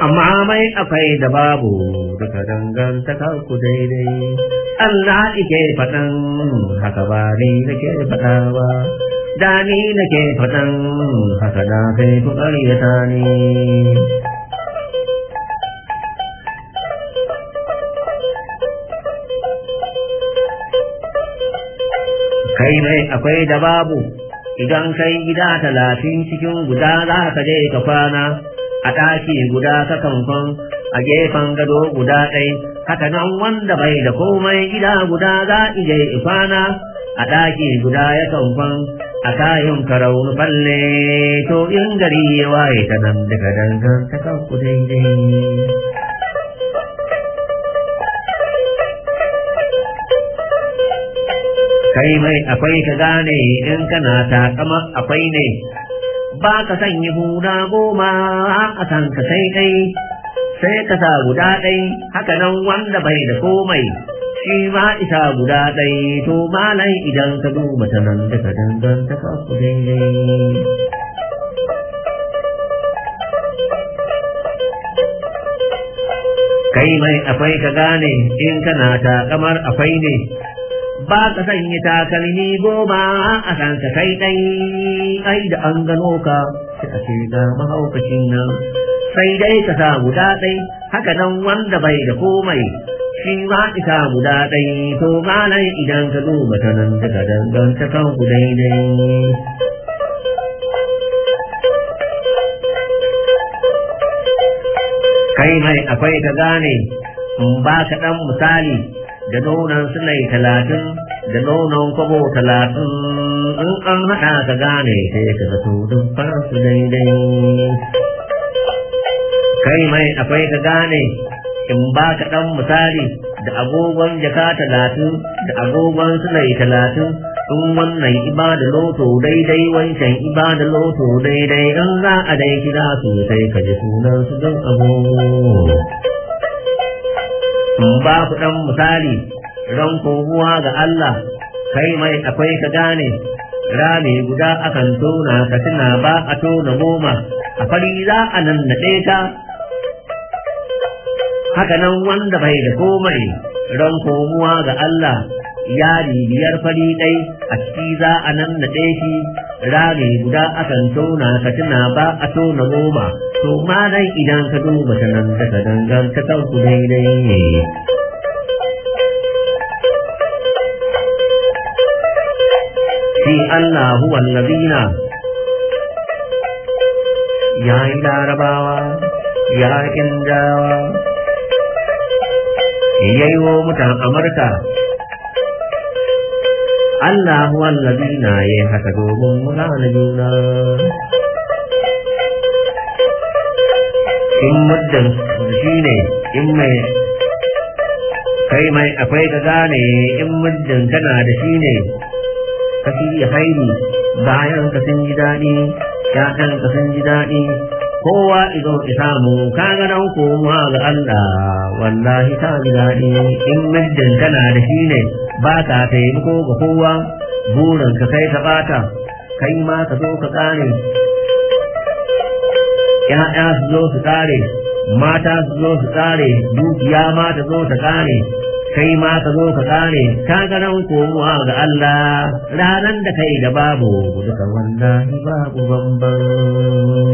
amma mai akwai da babu duka dangantaka ku daidai Allah ike faɗan haka ba ni nake faɗa ba da ni nake faɗan haka da kai ku ƙaryata ni kai mai akwai da babu idan kai gida talatin cikin guda za ka je ka kwana a ɗaki guda ka kamfan a gefen gado guda ɗai haka nan wanda bai da komai gida guda za ije kwana a ɗaki guda ya kamfan a kayan karau falle to in gari ya waye ta nan daga dangantaka ku daidai kai mai akwai ka gane in kana takama akwai ne ba ka sanya huna goma a san ka sai dai sai ka sa guda ɗai haka nan wanda bai da komai shi ma isa guda ɗai to malai idan ka duba ta nan daga dangantaka ku daidai kai mai akwai ka gane in kana takamar akwai ne ba ka sanya takalmi goma a san ka kai dai ai da an gano ka sai a ce ga mahaukacin nan sai dai ka sa guda ɗai haka nan wanda bai da komai shi ma isa guda ɗai to malai idan ka duba ta nan daga dangantakan ku daidai kai mai akwai ka gane in ba ka ɗan misali da nonon sulai talatin da nonon kwabo talatin in an haɗa ka gane sai ka zato duk faransu daidai kai mai akwai ka gane in ba ka ɗan misali da agogon jaka talatin da agogon sulai talatin in wannan iba da loto daidai wancan iba da loto daidai in za a dai kira su sai ka ji sunan su don agogo in ba ku ɗan misali ran koguwa ga Allah kai mai akwai ka gane rami guda akan tona ka tuna ba a tona goma a fari za a nan naɗe ta haka nan wanda bai da komai ran koguwa ga Allah yari biyar fari ɗai a ciki za a nan naɗe shi rami guda akan tona ka tuna ba a tona goma to ma dai idan ka duba ta nan daga dangantakar ku daidai ne shi Allah huwa allazina ya yi larabawa ya yi indawa ya yi wa mutan amurka Allah huwa allazina ya yi haka domin mu gane juna in muddin shi ne in mai kai mai akwai ka gane in muddin kana da shi ne ka shirya haini bayan ka sun ji daɗi ƴaƴan ka sun ji daɗi kowa izo ki samu ka ga nan kowa ga Allah wallahi ka ji daɗi in muddin kana da shi ne ba ka taimako ga kowa burin ka kai ka bata kai ma ka zo ka tsare ƴaƴa su zo su tsare mata su zo su tsare dukiya ma ta zo ta tsare kai ma ka zo ka kare ka ga nan komowa ga Allah ranan da kai da babu duka wallahi babu bamban